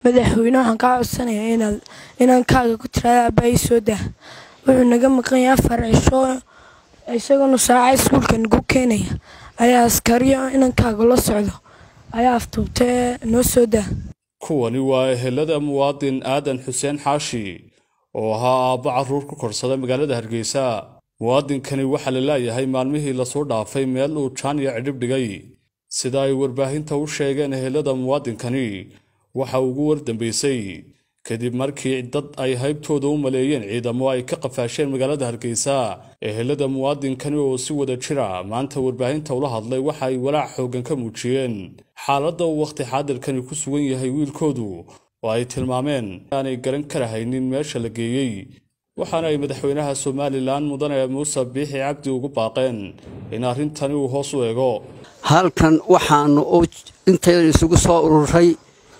madaxweyne waxaan kaa codsanayaa inaad inankaaga ku tiraada aabbahay soo dah wuxuu naga maqan yahay afar cisho isagoonu saaca iskuulka nagu keenaya ayaa askariyo inankaaga la socdo ayaa aftuubtee noo soo dah kuwani waa ehelada muwaadin aadan xuseen xaashi oo ahaa aabbo carruur ku korsada magaalada hargeysa muwaadinkani waxaa la laayahay maalmihii lasoo dhaafay meel uu jaaniya cidhib dhigay sida ay warbaahinta u sheegeen ehelada muwaadinkani waxa ugu wardambaysay kadib markii dad ay haybtooda u maleeyeen ciidamo ay ka qafaasheen magaalada hargeysa ehelada muwaadinkani oo si wada jira maanta warbaahinta ula hadlay waxa ay walaac xooggan ka muujiyeen xaaladda uu wakhti xaadirkani ku sugan yahay wiilkoodu oo ay tilmaameen aanay garan karahaynin meesha la geeyey waxaana ay madaxweynaha somalilan mudane muuse biixi cabdi ugu baaqeen in arrintani uu hoos u eego halkan waxaanu intaydan isugu soo ururay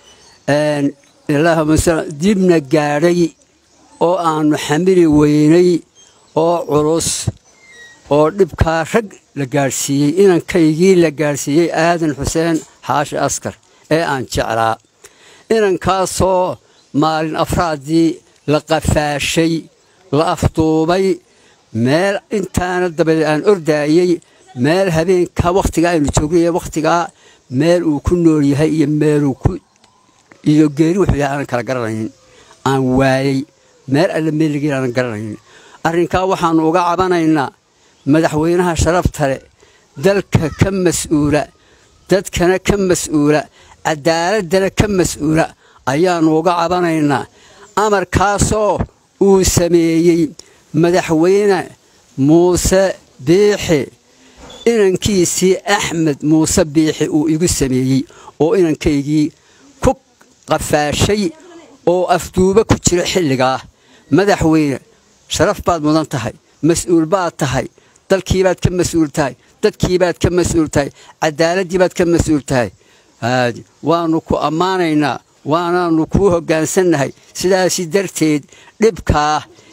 dibna gaadhay oo aannu xamili weynay oo culus oo dhibkaa rag la gaadhsiiyey inankaygii la gaadhsiiyey aadan xuseen xaashi askar ee aan jeclaa inankaasoo maalin afraaddii la qafaashay la afduubay meel intaana dabadeed aan ordaayey meel habeenkaa wakhtigaa aynu joognaye wakhtigaa meel uu ku nool yahay iyo meeluu ku iyo geeri wuxuu yahay aanan kala garanaynin aan waayey meel alle meeligiin aanan garanaynin arrinkaa waxaannu uga cabanaynaa madaxweynaha sharafta leh dalka ka mas'uula dadkana ka mas'uula cadaaladana ka mas'uula ayaannu uga cabanaynaa amarkaasoo uu sameeyey madaxweyne muuse biixi inankiisii axmed muuse biixi uu igu sameeyey oo inankaygii ku qafaashay oo afduubo ku jira xilligaa madaxweyne sharaf baad mudan tahay mas'uul baad tahay dalkiibaad ka mas'uul tahay dadkiibaad ka mas'uul tahay cadaaladdiibaad ka mas'uul tahay waannu ku ammaanaynaa waanaannu kuu hoggaansannahay sidaasi darteed dhibkaa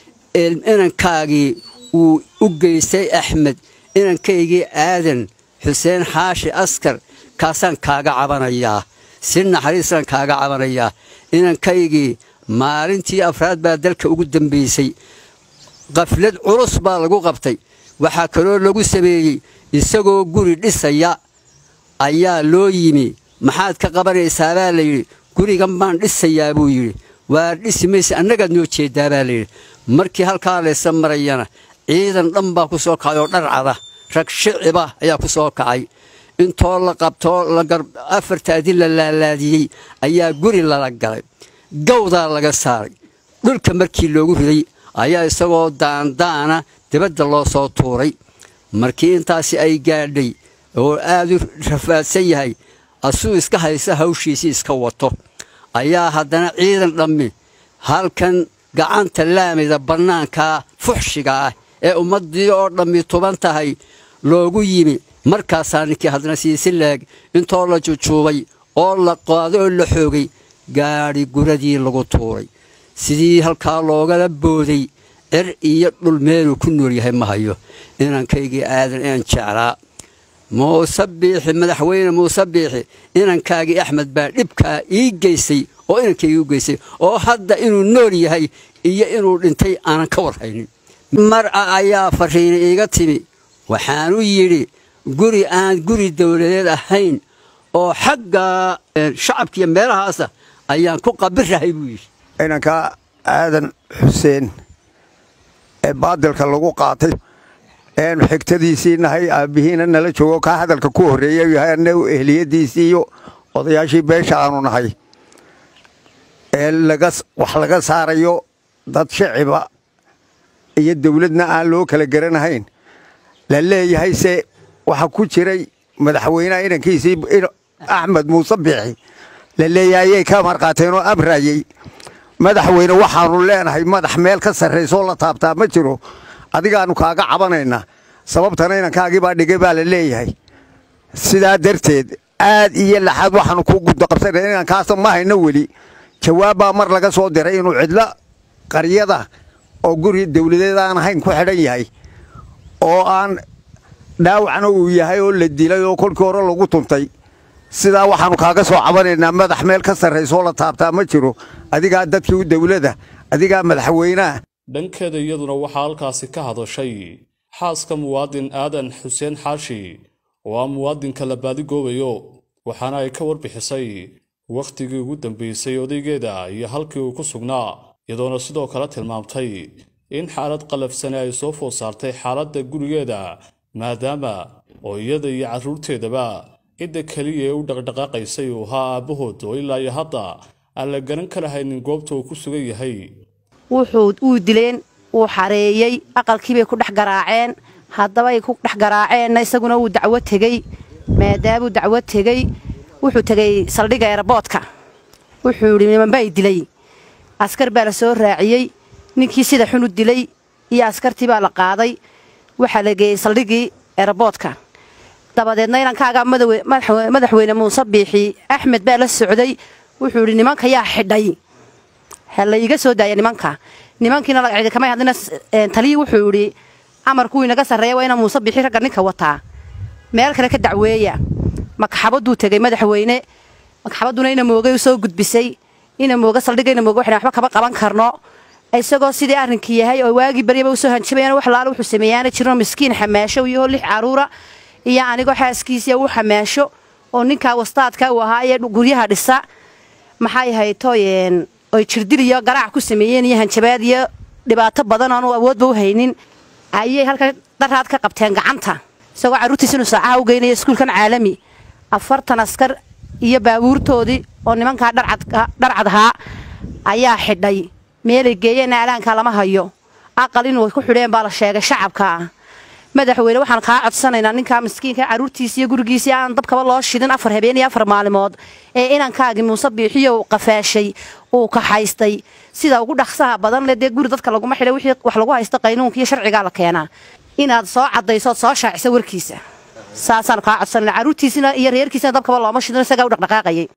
inankaagii uu u geystay axmed inankaygii aadan xuseen xaashi askar kaasaan kaaga cabanayaa si naxariisaan kaaga cabanayaa inankaygii maalintii afraad baa dalka ugu dambaysay qaflad culus baa lagu qabtay waxaa kaloo lagu sameeyey isagoo guri dhisaya ayaa loo yimi maxaad ka qabanaysaa baa layidhi gurigan baan dhisayaa buu yidhi waa dhisi mayse annagaad noo jeeddaa baa layidhi markii halkaa laysa marayana ciidan dhan baa ku soo kacay oo dharcada rag shiciba ayaa ku soo kacay intoo la qabtoo afartaadi la laalaadiyey ayaa guri lala galay gawdaa laga saaray dhulka markii loogu riday ayaa isagoo daandaana dibadda loo soo tuuray markii intaasi ay gaadhay oo aad u rafaadsan yahay asuu iska haysa hawshiisii iska wato ayaa haddana ciidan dhammi halkan gacanta laamida bannaankaa fuxshiga ah ee ummaddii oo dhammi tuban tahay loogu yimi markaasaa ninkii haddana siisi leeg intoo la jujuubay oo la qaado oo la xoogay gaadhi guradii lagu tuuray sidii halkaa loogala booday cir iyo dhul meeluu ku nool yahay ma hayo inankaygii aadan inaan jeclaa muuse biixi madaxweyne muuse biixi inankaagii axmed baa dhibkaa ii geystay oo inankaygii u geystay oo hadda inuu nool yahay iyo inuu dhintay aanan ka warhaynin mar'a ayaa fariina iiga timi waxaanu yidhi guri aan guri dowladeed ahayn oo xagga shacabkiiyo meelahaasa ayaan ku qabirahay buu yidhi inankaa aadan xuseen ee baadilka lagu qaatay eenu xigtadiisii nahay aabbihiina nala joogo kaa hadalka ku horreeya yahay annagu ehliyadiisii iyo odayaashii beesha aanu nahay ee wax laga saarayo dad shiciba iyo dawladna aan loo kala garanahayn la leeyahay se waxa ku jiray madaxweynaha inankiisii axmed muuse biixi la leeyahay ayay ka marqaateen oo amraayey madaxweyne waxaanu leenahay madax meel ka sarraysoo la taabtaa ma jiro adigaannu kaaga cabanaynaa sababtana inankaagii baa dhigay baa la leeyahay sidaa darteed aad iyo laxaad waxaanu ku gudaqabsanay inankaasa ma hayno weli jawaab baa mar laga soo diray inuu cidlo qaryada oo guri dawladeed aan ahayn ku xidhan yahay oo aan dhaawacna uu yahay oo la dilay oo kolkii hore lagu tuntay sidaa waxaannu kaaga soo cabanaynaa madax meel ka sarraysoo la taabtaa ma jiro adigaa dadkii u dawladda adigaa madaxweynaha dhankeeda iyaduna waxaa halkaasi ka hadashay xaaska muwaadin aadan xuseen xaashi oo ah muwaadinka la baadigoobayo waxaana ay ka warbixisay wakhtigii ugu dambaysay odaygeeda iyo halkii uu ku sugnaa iyadoona sidoo kale tilmaamtay in xaalad qalafsane ay soo food saartay xaaladda gurigeeda maadaama oo iyada iyo carruurteedaba cidda keliya ee u dhaqdhaqaaqaysay uu ahaa aabbahood oo ilaa iyo hadda aan la garan ka lahaynin goobta uu ku sugan yahay wuxuu uu dileen wuu xareeyey aqalkiibay ku dhex garaaceen haddabay ku dhex garaaceenna isaguna wuu dacwo tegey maadaamuu dacwo tegey wuxuu tegey saldhigga eeraboodka wuxuu yidhi nimanbay dilay askar baa la soo raaciyey ninkii sida xun u dilay iyo askartii baa la qaaday waxaa la geeyey saldhiggii eeraboodka dabadeedna inankaagaa madaxweyne muuse biixi axmed baa la socday wuxuu yidhi nimanka yaa xidhay ha la iiga soo daaya nimanka nimankiina lagacidi kamay hadlina taliyii wuxuu yidhi amarkuu inaga sarreeya waa ina muuse biixi ragga ninka wataa meel kale ka dacweeya magxabaduu tegey madaxweyne magxabadduna ina moogay u soo gudbisay ina mooga saldhigga ina mooga waxna waxba kama qaban karno isagoo sidii arrinkii yahay oo waagii baryaba u soo hanjabayaan wax laala wuxuu sameeyaana jirno miskiin xamaasho iyo lix caruura iyo anigoo xaaskiisiya uu xamaasho oo ninkaa wastaadka uu ahaa ee guryaha dhisa maxay haytoyeen oy jirdil iyo garaac ku sameeyeen iyo hanjabaad iyo dhibaato badan oanu awoodba u haynin ayay halka daraad ka qabteen gacanta isagoo carruurtiis inuu saacaha u geynaya iskuulkan caalami afartan askar iyo baabuurtoodii oo nimankaa dharcad ahaa ayaa xidhay meelay geeyeenna alaankaa lama hayo aqal inuu ku xidheen baa la sheegay shacabkaa madaxweyne waxaan kaa codsanaynaa ninkaa miskiinka carruurtiisi iyo gurigiisii aan dabkaba loo shidin afar habeen iyo afar maalimood ee inankaagii muuse biixiyo uu qafaashay uu kaxaystay sida ugu dhaqsaha badan le dee guri dadka laguma xidhay wixii wax lagu haysto qaynuunka iyo sharcigaa la keenaa inaad soo caddaysood soo shaaciso warkiisa saasaanu kaa codsanayna carruurtiisina iyo reerkiisina dabkaba looma shidin isagaa u dhaqdhaqaaqayay